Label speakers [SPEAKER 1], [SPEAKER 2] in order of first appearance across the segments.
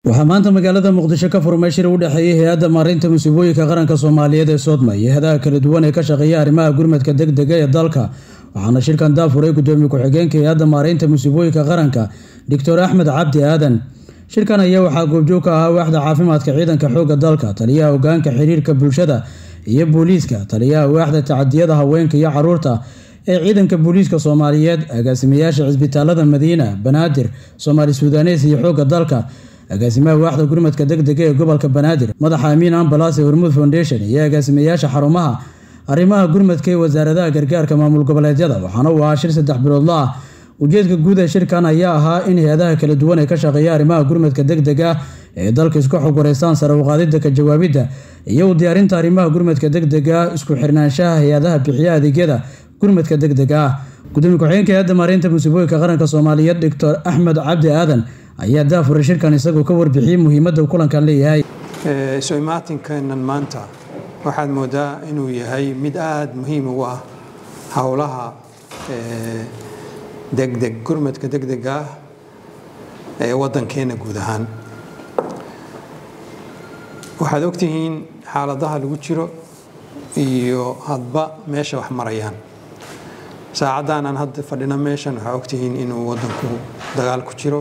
[SPEAKER 1] waxaa maanta magaalada muqdisho ka furmay shir u dhexeeyay hay-adda maareynta musiibooyinka qaranka soomaaliyeed ee soodma iyo hadaha kala duwan ee ka shaqeeya arrimaha gurmadka degdega ee dalka waxaana shirkan daafuray gudoomiye ku-xigeenka hay-adda maareynta musiibooyinka qaranka doctor axmed cabdi aadan shirkan ayaa waxaa goobjoog ka ahaa waaxda caafimaadka ciidanka xoogga dalka taliyaha hogaanka xiriirka bulshada iyo booliiska taliyaha waaxda tacadiyada haweenka iyo caruurta ee ciidanka booliiska soomaaliyeed agaasimayaasha cisbitaalada madiina banaadir soomaali suudanes iyo xoogga dalka agaasimaha waaxda gurmadka degdega ee gobolka banaadir madaxa amiin ambalas ee hormuud foundation iyo agaasimayaasha xarumaha arrimaha gurmadka ee wasaaradaha gargaarka maamul goboleedyada waxaana uu ahaa shir saddex biloodla ah ujeedka guud ee shirkan ayaa ahaa in hay-adaha kala duwan ee ka shaqeeya arrimaha gurmadka degdega ee dalka isku xog wareystaan sare uqaadida ka jawaabidda iyo u diyaarinta arrimaha gurmadka degdega isku xirnaanshaha hay-adaha bixiya adeegyada gurmadka degdega ah gudoomiye ku-xigeenka hay-adda maareynta musiibooyinka qaranka soomaaliyeed doctor axmed cabdi aadan ayaa daafuray shirkan isagoo ka warbixiyey muhiimadda uu kulankan leeyahay
[SPEAKER 2] isu imaatinkenan maanta waxaad moodaa inuu yahay mid aada muhiim ugu ah howlaha degdeg gurmadka degdega ah ee waddankeena guud ahaan waxaad ogtihiin xaaladaha lagu jiro iyo hadba meesha wax marayaan saacaddan aan hadda fadhino meeshan waxaa ogtihiin inuu waddanku dagaal ku jiro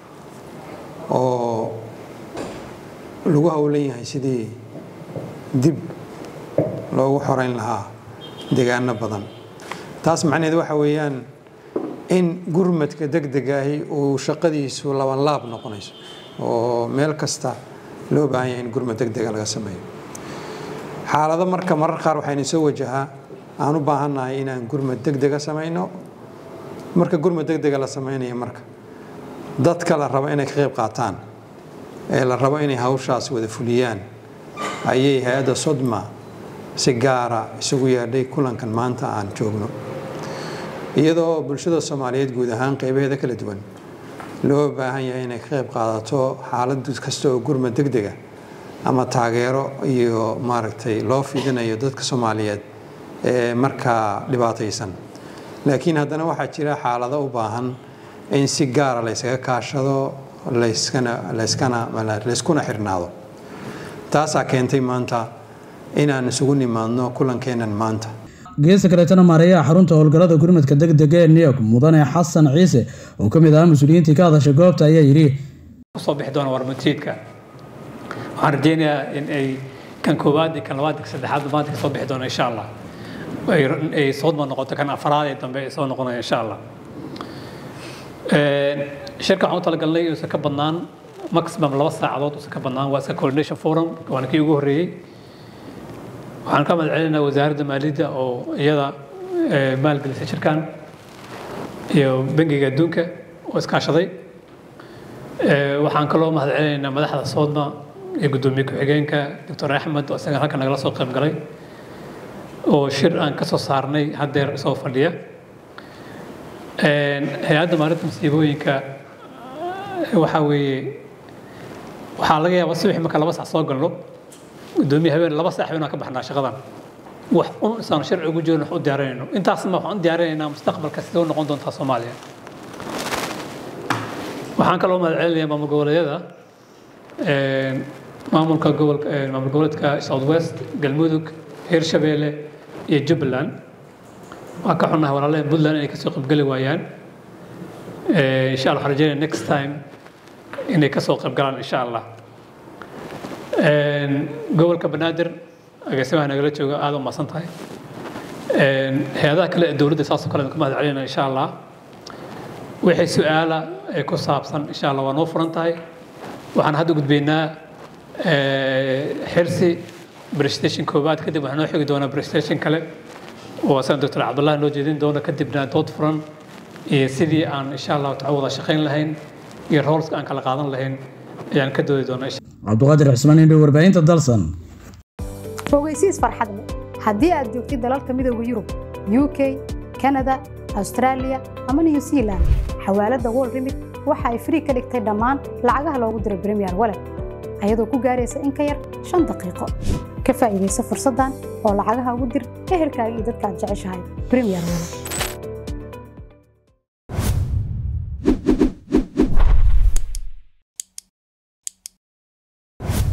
[SPEAKER 2] oo lagu howlan yahay sidii dib loogu xoreyn lahaa deegaano badan taas macnaheed waxa weeyaan in gurmadka degdegaahi uu shaqadiisu labanlaab noqonayso oo meel kasta loo baahan yahay in gurmad degdega laga sameeyo xaalado marka marar qaar waxayna soo wajahaa aan u baahannahay inaan gurmad degdega samayno marka gurmad degdega la samaynayo marka dadka la rabo inay ka qayb qaataan ee la rabo inay hawshaas wada fuliyaan ayay hay-adda sodma si gaara isugu yeedhay kulankan maanta aan joogno iyadoo bulshada soomaaliyeed guud ahaan qaybaheeda kala duwan loo baahan yahay inay ka qayb qaadato xaalad kasta oo gurmad degdega ama taageero iyo maaragtay loo fidinayo dadka soomaaliyeed ee markaa dhibaataysan laakiin haddana waxaa jira xaalado u baahan in si gaara laysaga kaashado layskuna xirnaado taasaa keentay maanta inaan isugu nimaadno kulankeenan maanta
[SPEAKER 1] geesta kaleetana maareeyaha xarunta howlgallada gurmadka degdega ee niyog mudane xasan ciise oo ka mid ahaa mas-uuliyiintii ka hadashay goobta ayaa yidhi
[SPEAKER 3] kusoo bixi doona warmatiidka waxaan rajeynayaa in ay kan koowaad iyo kan labaad iyo saddexaad maanta ka soo bixi doona insha allah ay soodma noqoto kan afaraad ee dambe ay soo noqonaya insha allah shirka waxaan u talagalnay inuusan ka badnaan maximum laba saacadood uusan ka badnaan waa iska coordination forum waana kii ugu horreeyey waxaan ka mahad celinaynaa wasaaradda maaliyadda oo iyada maalgelisay shirkan iyo bangiga adduunka oo iskaashaday waxaan kaloo mahad celinaynaa madaxda soodma iyo guddoomiye ku-xigeenka doctor axmed oo isaga halkan nagala soo qayb galay oo shir aan ka soo saarnay haddeer isoo fadhiya hay-adda maalinta masiibooyinka waxaa weeye waxaa laga yaabaa subaxi marka laba sac soo galno gudoomiye habeen laba saax inaan ka baxnaa shaqadan wax un isaan sharci ugu jirin wax u diyaarinayno intaasma waxaan u diyaarinaynaa mustaqbalka sidee u noqon doontaa soomaaliya waxaan kaloo mahad celinayaa maamul goboleedyada maamulka gobolka maamul goboleedka south west galmudug hirshabeelle iyo jubbaland waan ka xunnahay walaalaheen puntland inay kasoo qaybgeli waayaan insha allah waxaan rajeynaya next time inay kasoo qaybgalaan insha allah gobolka banaadir agaasimaha nagala jooga aada u mahadsan tahay hay-adaha kale ee dowladda saasoo kale ka mahad celinaya insha allah wixii su-aala ee ku saabsan insha allah waa noo furan tahay waxaan hadda gudbaynaa xirsi prestation koowaad kadib waxaa noo xigi doonaa prestation kale oo asaga doctor cabdullahi noo jeedin doona kadibna dood furan iyo sidii aan insha allahu taala wada shaqayn lahayn iyo roolska aan kala qaadan lahayn ayaan ka doodi doonaa
[SPEAKER 1] cabduqaadir xusmaan indhow warbaahinta dalsan
[SPEAKER 4] fogeysiis farxad leh haddii aad joogtid dalalka midooda yurub u k kanada austraaliya ama new zealand xawaaladda wol remit waxa ay frii ka dhigtay dhammaan lacagaha loogu diro bremiyer walet ayadoo ku gaaraysa in ka yar shan daqiiqo ka faa'iidaysa fursaddan oo lacagaha ugu dir ehelkaaga iyo dadka aad jeceshahay bremiyer walet